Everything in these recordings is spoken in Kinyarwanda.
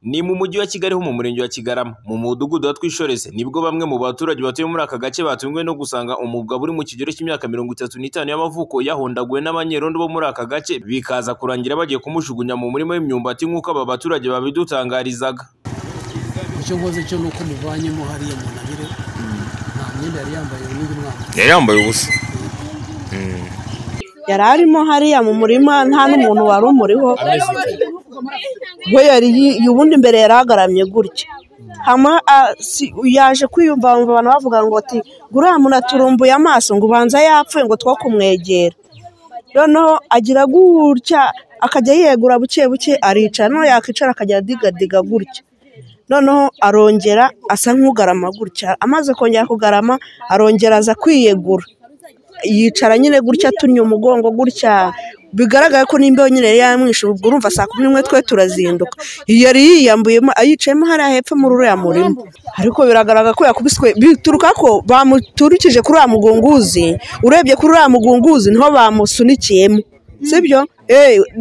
Ni mu mujyi wa Kigali ho mu murenge wa Kigarama mu mudugudu wa Twishoreze nibwo bamwe mu baturage batuye muri aka gace batunguwe no gusanga umugabo uri mu kigero cy'imyaka mirongo itatu n'itanu y'amavuko yahondaguwe n'abanyerondo bo muri aka gace bikaza kurangira bagiye kumujugunya mu murima w'imyumbati nk'uko aba baturage babidutangarizaga icyo nkoze cyo ni uko muvanyemo hariya mu ntabire nta myenda yari yambaye n'undi mwana yari yambaye ubusa yari arimo hariya mu murima nta n'umuntu wari umuriho we yari yi- ubundi imbere yari agaramye gutya hama ah, si- yaje kwiyumva bumva abantu bavuga ngo ati guriya muntu aturumbuye amaso ngo ubanza yapfuye ngo two kumwegera noneho agira gutya akajya yegura buke buke aricara noneho yakicara akajya adigadiga gutya noneho arongera asa nk'ugarama gutya amaze kongera kugarama arongera aza kwiyegura yicara nyine gutya atunnye umugongo gutya bigaragara ko n'imbeho nyine yari yamwishe ubwo urumva saa kumi n'imwe twe turazinduka yari yiyambuyemo yicayemo hariya hepfo muri uriya murima ariko biragaragara ko yakubiswe bituruka ko bamuturukije kuri uriya mugunguzi urebye kuri uriya mugunguzi niho bamusunikiyemo sibyo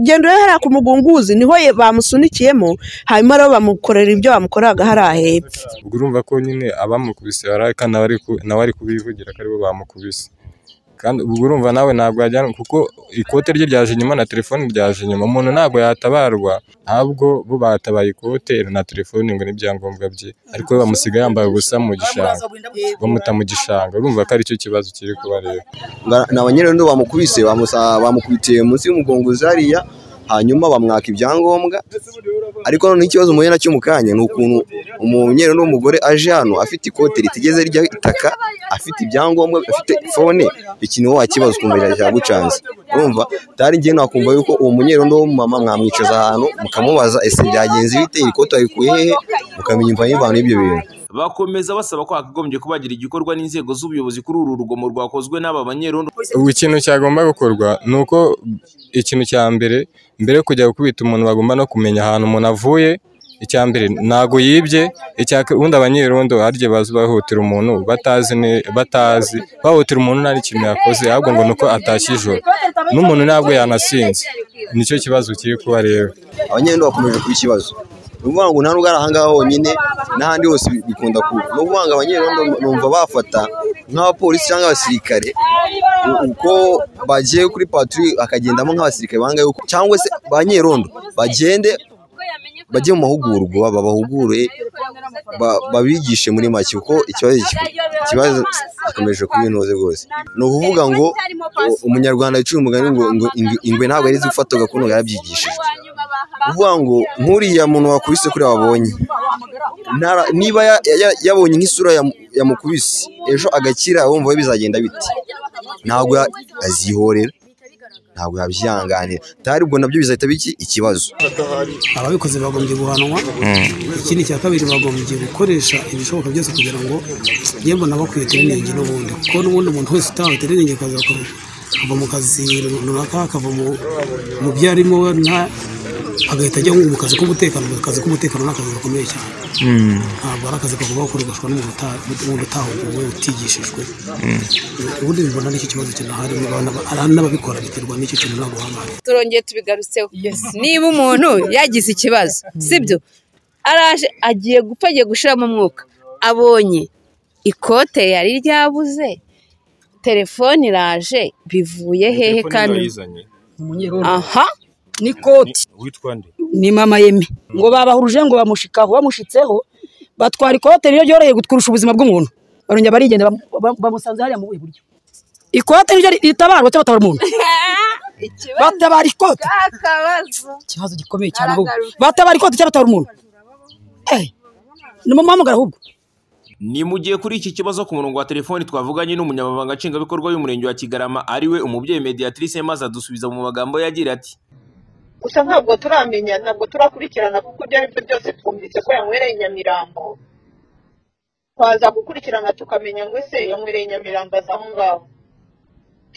genda urebe hariya ku mugunguzi niho ye- bamusunikiyemo hanyuma rero bamukorera ibyo bamukoreraga hariya hepfo ubwo urumva ko nyine abamukubise baraheka nawe ari ku- nawe ari kubivugira ko aribo bamukubise kandi ubwo urumva nawe ntabwo yajyanwa kuko ikote rye ryaje inyuma na telefone ryaje inyuma umuntu ntabwo yatabarwa ntabwo bo batabaye ikote na telefone ngo n'ibyangombwa bye ariko we bamusiga yambaye ubusa mu gishanga bamuta mu gishanga urumva ko aricyo kibazo kiri kubareba Nga- ni abanyerondo bamukubise bamusa- bamukubitiye munsi y'umugongo zariya hanyuma bamwaka ibyangombwa ariko noneho ikibazo muhuye nacyo mu kanya ni ukuntu umunyerondo w'umugore aje hano afite ikote ritigeze rijya itaka afite ibyangombwa afite fone iki niho wakibaza ukumva iracyagucanze urumva utari njye nakumva yuko uwo munyerondo w'umumama mwamwicaza ahantu mukamubaza ese byagenze bite iri kote warikuye hehe mukamenya imva y'imvano y'ibyo bintu bakomeza basaba ko hakagombye kubagira igikorwa n'inzego z'ubuyobozi kuri uru rugomo rwakozwe n'aba banyerondo ubu ikintu cyagomba gukorwa ni uko ikintu cya mbere mbere yo kujya gukubita umuntu bagomba no kumenya ahantu umuntu avuye icya mbere ntago yibye icya ka- ubundi abanyerondo hari igihe baza bahotera umuntu batazi ne- batazi bahotera umuntu nta n'ikintu yakoze ahubwo ngo ni uko atashye ijoro n'umuntu ntabwo yanasinze nicyo kibazo kiri kuba rero abanyendo bakomeje kuba ikibazo ni ukuvuga ngo nta n'ubwo ari ahangaha honyine n'ahandi hose bikunda kuba ni ukuvuga ngo abanyerondo numva bafata nk'abapolisi cyangwa abasirikare u- uko bagiye kuri paturi hakagendamo nk'abasirikare banga yuko cyangwa se ba nyerondo bagende bajye mu mahugurwa babahugure ba- babigishe muri make kuko ikibazo iki- ikibazo gikomeje kuba intose rwose ni ukuvuga ngo u- umunyarwanda yicuye umugani ngo ngo ingwe- ingwe ntabwo yari izi gufata gakondo yarabyigishijwe kuvuga ngo nk'uriya muntu wakubise kuri wabonye Ntara- niba ya- ya- yabonye nk'isura yamu- yamukubise ejo agakira wumva we bizagenda biti ntabwo ya- azihorera ntabwo yabyihanganira utari ubwo nabyo bizahita biki ikibazo ababikoze bagombye guhanwa ikindi cya kabiri bagombye gukoresha ibishoboka byose kugira ngo yemwe nabo kwiyetere inenge n'ubundi kuko n'ubundi umuntu wese utawetere inenge akaza ku- kuva mu kazi runaka akava mu mu byo arimo we nta agahita ajya nko mu kazi k'umutekano mu kazi k'umutekano ni akazi gakomeye cyane ntabwo ari akazi kagomba gukoreshwa n'umuntu uta- n'umuntu utahuguwe utigishijwe ubundi mbona n'icyo kibazo kinahari n'aba- hari n'ababikora biterwa n'icyo kintu ntabwo haba hari turongeye tubigarutseho niba umuntu yagize ikibazo sibyo araje agiye gupfa agiye gushiramo umwuka abonye ikote yari ryabuze telefone iraje bivuye hehe kandi aha n'ikoti witwa nde ni mama yeme ngo babahuruje ngo bamushikaho bamushitseho batwara ikote niryo ryoroheye kurusha ubuzima bw'umuntu barongera barigenda bamu- bamu- bamusanze hariya mu buhe buryo ikote niryo ritabarwa cyangwa batabara umuntu batabara ikote akabazo ikibazo gikomeye cyane ahubwo batabara ikote cyangwa batabara umuntu Eh, ni mu mpamagara ahubwo ni mu gihe kuri iki kibazo ku murongo wa telefoni twavuganye n'umunyamabanga nshingwabikorwa y'umurenge wa Kigarama ariwe umubyeyi mediatrice maze adusubiza mu magambo yagira ati gusa ntabwo turamenya ntabwo turakurikirana kuko ibyo ari byo byose twumvise ko yanywereye i nyamirambo twaza gukurikirana tukamenya ngo ese yanywereye i nyamirambo aza aho ngaho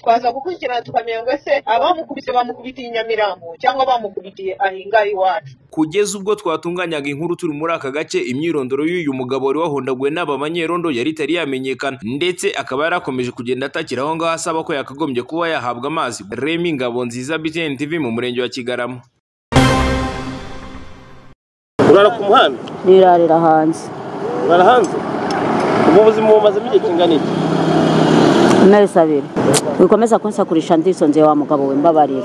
twaza gukurikirana tukamenya ngo ese abamukubise bamukubitiye i nyamirambo cyangwa bamukubitiye ahingaha iwacu kugeza ubwo twatunganyaga inkuru turi muri aka gace imyirondoro y'uyu mugabo wari wahondaguwe n'aba banyerondo yari itari yamenyekana ndetse akaba yarakomeje kugenda atakira aho ngaho asaba ko yakagombye kuba yahabwa amazi Remy Ngabonziza BTN TV mu murenge wa Kigarama urara ku muhanda nirarira hanze urara hanze ubu ubuzima bumazemo igihe kingana iki amezi abiri wikomeza kunsakurisha ndisonzeye wa mugabo we mbabarira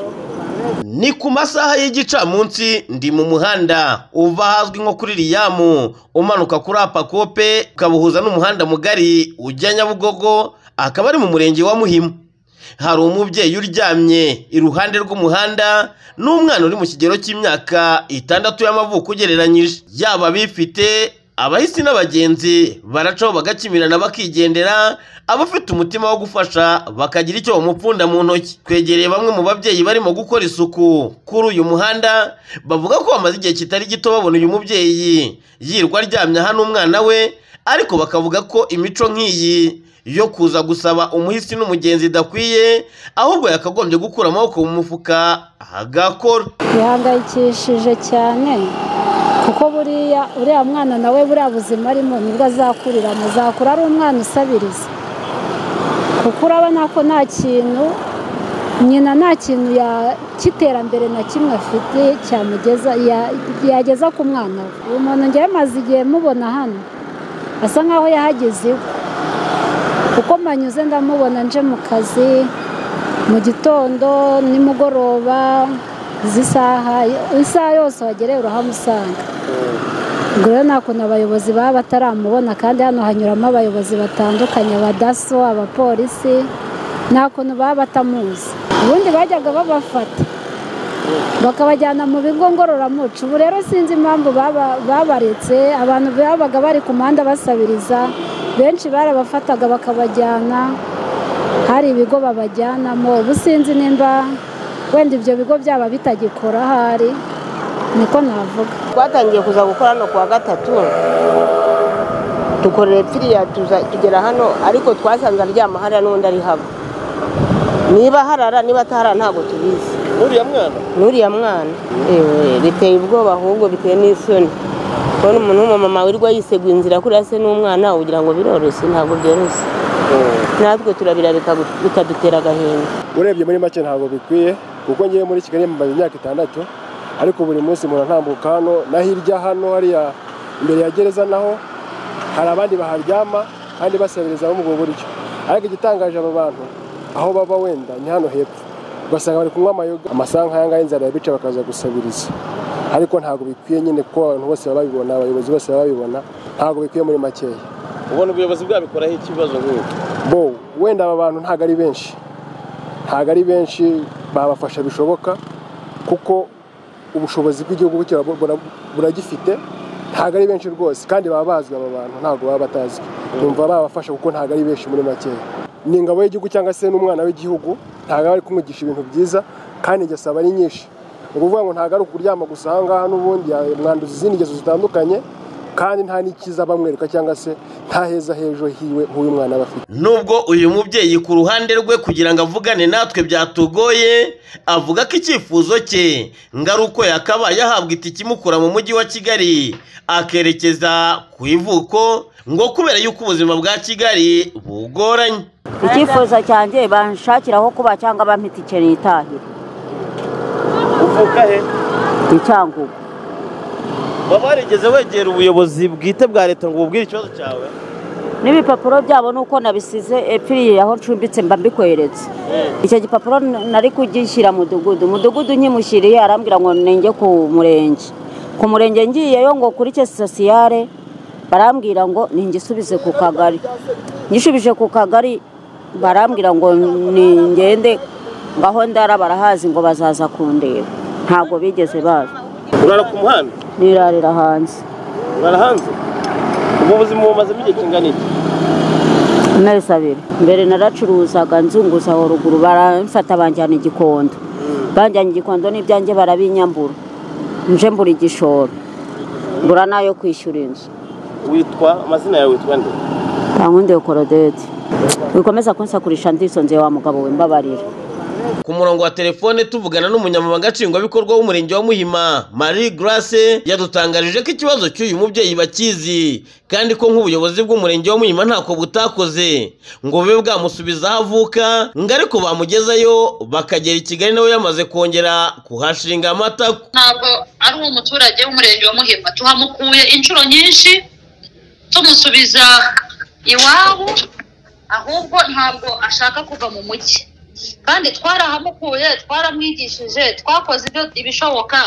ni ku masaha y'igicamunsi ndi mu muhanda uva ahazwi nko kuri riyamu umanuka kuri apakope ukabuhuza n'umuhanda mugari ujya nyabugogo akaba ari mu murenge wa muhima hari umubyeyi uryamye iruhande rw'umuhanda n'umwana uri mu kigero cy'imyaka itandatu y'amavuko ugereranyije yaba abifite abahisi n'abagenzi baracaho bagakimirana bakigendera abafite umutima wo gufasha bakagira icyo bamupfunda mu ntoki twegereye bamwe mu babyeyi barimo gukora isuku kuri uyu muhanda bavuga ko bamaze igihe kitari gito babona uyu mubyeyi yirwa aryamye aha n'umwana we ariko bakavuga ko imico nk'iyi yo kuza gusaba umuhisi n'umugenzi idakwiye ahubwo yakagombye gukura amaboko mu mufuka agakora bihangayikishije cyane kuko buriya uriya mwana nawe buriya buzima arimo nibwo azakurira muzakura ari umwana usabiriza kuko urabona ko nta kintu nyina nta kintu ya- cy'iterambere na kimwe afite cyamugeza ya- yageza ku mwana we uyu muntu ngewe maze igihe mubona hano asa nkaho yahageze iwe kuko mbanyuze ndamubona nje mu kazi mu gitondo nimugoroba izi saha isaha yose wagereye urahamusanga ubwo rero nta kuntu abayobozi baba bataramubona kandi hano hanyuramo abayobozi batandukanye abadaso abapolisi nta kuntu baba batamuzi ubundi bajyaga babafata bakabajyana mu bigo ngororamuco ubu rero sinzi impamvu baba- babaretse abantu babaga bari ku muhanda basabiriza benshi barabafataga bakabajyana hari ibigo babajyanamo ubu sinzi nimba wenda ibyo bigo byaba bitagikora ahari niko navuga twatangiye kuza gukora hano kuwa gatatu dukorera epfiriya tuza- tugera hano ariko twasanze aryama hariya n'undi ari haba niba harara niba ataharara ntabwo tubizi nuriya mwana n'uriya mwana Ewe, biteye ubwoba ahubwo biteye n'isoni kubona umuntu w'umumama wirirwa yiseguye inzira kuriya se n'umwana ugira ngo biroroshye ntabwo byoroshye natwe turabira bikagu- bikadutera agahinda urebye muri make ntabwo bikwiye kuko ngiye muri kigali mumaze imyaka itandatu ariko buri munsi umuntu atambuka hano na hirya hano hariya imbere ya gereza naho hari abandi baharyama kandi basabiriza muri ubwo buryo ariko igitangaje aba bantu aho baba wenda ni hano hepfo ugasanga bari kunywa amayoga amasaha nk'aya ngaya inzara yabica bakaza gusabiriza ariko ntabwo bikwiye nyine kuko abantu bose baba babibona abayobozi bose baba babibona ntabwo bikwiye muri makeya ubona ubuyobozi bwabikoraho ikibazo nk'ubu bo wenda aba bantu ntabwo ari benshi ntabwo ari benshi babafasha bishoboka kuko ubushobozi bw'igihugu bukira- bura- buragifite ntabwo ari benshi rwose kandi baba bazwi aba bantu ntabwo baba batazwi numva babafasha kuko ntabwo ari benshi muri makeya ni ingabo y'igihugu cyangwa se n'umwana w'igihugu ntabwo aba ari kumwigisha ibintu byiza kandi ingeso aba ari nyinshi ni ukuvuga ngo ntabwo ari ukuryama gusa aha ngaha n'ubundi yamwanduza izindi ngeso zitandukanye kandi nta n'ikiza bamwereka cyangwa se nta heza h'ejo hiwe h'uyu mwana aba afite nubwo uyu mubyeyi ku ruhande rwe kugira ngo avugane natwe byatugoye avuga ko icyifuzo cye ngo ari uko yakabaye ahabwa itike imukura mu mujyi wa kigali akerekeza ku ivuko ngo kubera yuko ubuzima bwa kigali bugoranye icyifuzo cyanjye banshakiraho kuba cyangwa bampa itike nitahire uvuka he ni cyangugu waba warigeze wegera ubuyobozi bwite bwa leta ngo ububwire ikibazo cyawe n'ibipapuro byabo nuko nabisize epfiriye aho ncumbitse mba mbikweretse icyo gipapuro nari kugishyira mudugudu mudugudu nkimushyiriye arambwira ngo ninge ku murenge ku murenge ngiyeyo ngo kuri cye sosiyare barambwira ngo ningisubize ku kagari ngishubije ku kagari barambwira ngo ningende ngaho ndara barahazi ngo bazaza kundeba ntabwo bigeze baza urara ku muhanda nirarira hanze urara hanze ubu ubuzima bumazemo igihe kingana iki amezi abiri mbere naracuruzaga nzunguza aho ruguru baramfata banjyana igikondo banjyana igikondo n'ibyanjye barabinyambura nje mbura igishoro mbura n'ayo kwishyura inzu witwa amazina yawe witwa nde bankundiye korodeti wikomeza kunsakurisha ndisonzeye wa mugabo we mbabarira ku murongo wa telefone tuvugana n'umunyamabanga nshingwabikorwa w'umurenge wa muhima marie grace yadutangarije ko ikibazo cy'uyu mubyeyi bakizi kandi ko nk'ubuyobozi bw'umurenge wa muhima ntako butakoze ngo bube bwamusubiza aho avuka ngo ariko bamugezayo bakagera i kigali nawe yamaze kongera kuhashinga amatako ntabwo ari umuturage w'umurenge wa muhima tuhamukuye inshuro nyinshi tumusubiza iwabo ahubwo ntabwo ashaka kuva mu mujyi kandi twarahamukuye twaramwigishije twakoze ibyo ibishoboka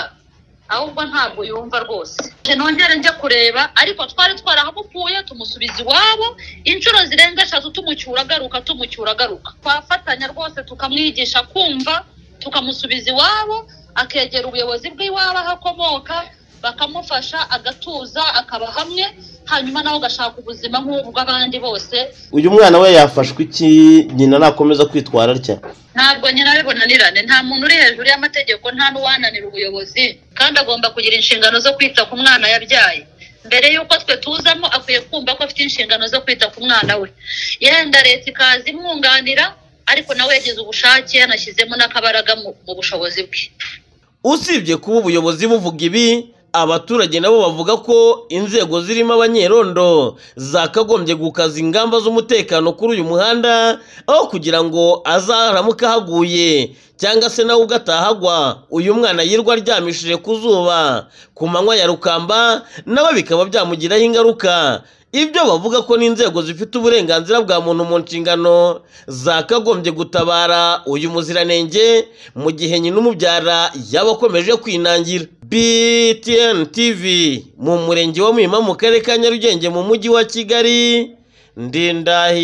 ahubwo ntabwo yumva rwose nongere njye kureba ariko twari twarahamukuye tumusubiza iwabo inshuro zirenga eshatu tumucyura agaruka tumucyura agaruka twafatanya rwose tukamwigisha kumva tukamusubiza iwabo akegera ubuyobozi bw'iwabo aho akomoka bakamufasha agatuza akaba hamwe hanyuma nawe agashaka ubuzima nk'ubw'abandi bose uyu mwana we yafashwe iki nyina nakomeza kwitwara atya ntabwo nyirawe bunanirane nta muntu uri hejuru y'amategeko nta n'uwananira ubuyobozi kandi agomba kugira inshingano zo kwita ku mwana yabyaye mbere y'uko twe tuzamo akwiye kumva ko afite inshingano zo kwita ku mwana we yenda leta ikaza imwunganira ariko nawe yagize ubushake yanashyizemo n'akabaraga mu mu bushobozi bwe usibye kuba ubuyobozi buvuga ibi abaturage nabo bavuga ko inzego zirimo abanyerondo zakagombye gukaza ingamba z'umutekano kuri uyu muhanda aho kugira ngo azaramuka ahaguye cyangwa se nawe ubwo atahagwa uyu mwana yirwa aryamishije ku zuba ku manywa ya rukamba nabo bikaba byamugiraho ingaruka ibyo bavuga ko n'inzego zifite uburenganzira bwa muntu mu nshingano zakagombye gutabara uyu muziranenge mu gihe nyina umubyara yaba akomeje kwinangira btn tv mu murenge wa muhima mu karere ka nyarugenge mu mujyi wa kigali ndindahi